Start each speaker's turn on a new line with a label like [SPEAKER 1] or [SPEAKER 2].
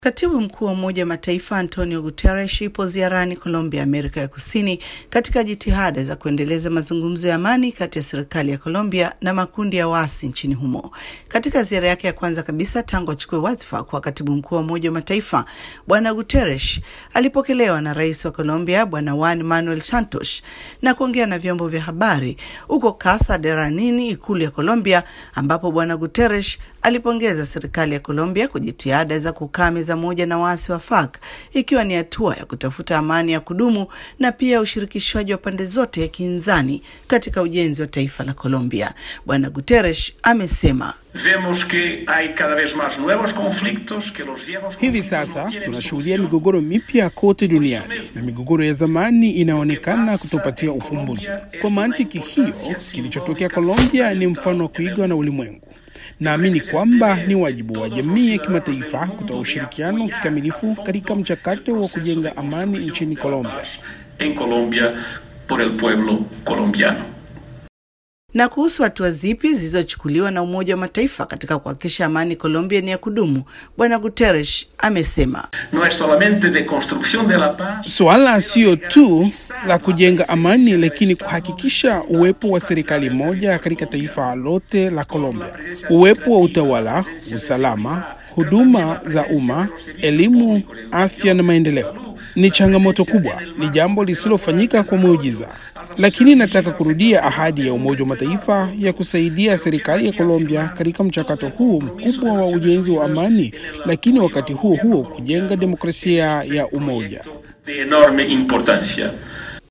[SPEAKER 1] Katibu mkuu wa Umoja wa Mataifa Antonio Guterres yupo ziarani Colombia, Amerika ya Kusini, katika jitihada za kuendeleza mazungumzo ya amani kati ya serikali ya Colombia na makundi ya waasi nchini humo. Katika ziara yake ya kwanza kabisa tangu achukue wadhifa kwa katibu mkuu wa Umoja wa Mataifa, Bwana Guterres alipokelewa na rais wa Colombia Bwana Juan Manuel Santos na kuongea na vyombo vya habari huko Casa de Ranini, ikulu ya Colombia, ambapo Bwana Guterres alipongeza serikali ya Colombia kwa jitihada za kukaa meza moja na waasi wa FARC ikiwa ni hatua ya kutafuta amani ya kudumu na pia ushirikishwaji wa pande zote ya kinzani katika ujenzi wa taifa la Colombia. Bwana Guterres amesema
[SPEAKER 2] Vemos que hay cada vez más nuevos conflictos, que los viejos
[SPEAKER 3] Hivi
[SPEAKER 2] conflictos
[SPEAKER 3] sasa
[SPEAKER 2] no tienen
[SPEAKER 3] tunashuhudia
[SPEAKER 2] solución.
[SPEAKER 3] migogoro mipya kote duniani na migogoro ya zamani inaonekana kutopatiwa ufumbuzi. Kwa mantiki hiyo, kilichotokea Colombia ni mfano wa kuigwa na ulimwengu. Naamini kwamba ni wajibu wa jamii ya kimataifa kutoa ushirikiano kikamilifu katika mchakato wa kujenga amani nchini Colombia.
[SPEAKER 2] En Colombia por el pueblo colombiano.
[SPEAKER 1] na kuhusu hatua zipi zilizochukuliwa na Umoja wa Mataifa katika kuhakikisha amani Colombia ni ya kudumu, Bwana Guterres amesema
[SPEAKER 2] No es solamente de construcción de la paz,
[SPEAKER 3] Suala sio tu la kujenga amani, lakini kuhakikisha uwepo wa serikali moja katika taifa lote la Colombia, uwepo wa utawala, usalama, huduma za umma, elimu, afya na maendeleo. Ni changamoto kubwa, ni jambo lisilofanyika kwa muujiza, lakini nataka kurudia ahadi ya Umoja wa Mataifa ya kusaidia serikali ya Colombia katika mchakato huu mkubwa wa ujenzi wa amani, lakini wakati huo huo kujenga demokrasia ya umoja.
[SPEAKER 2] de enorme importancia.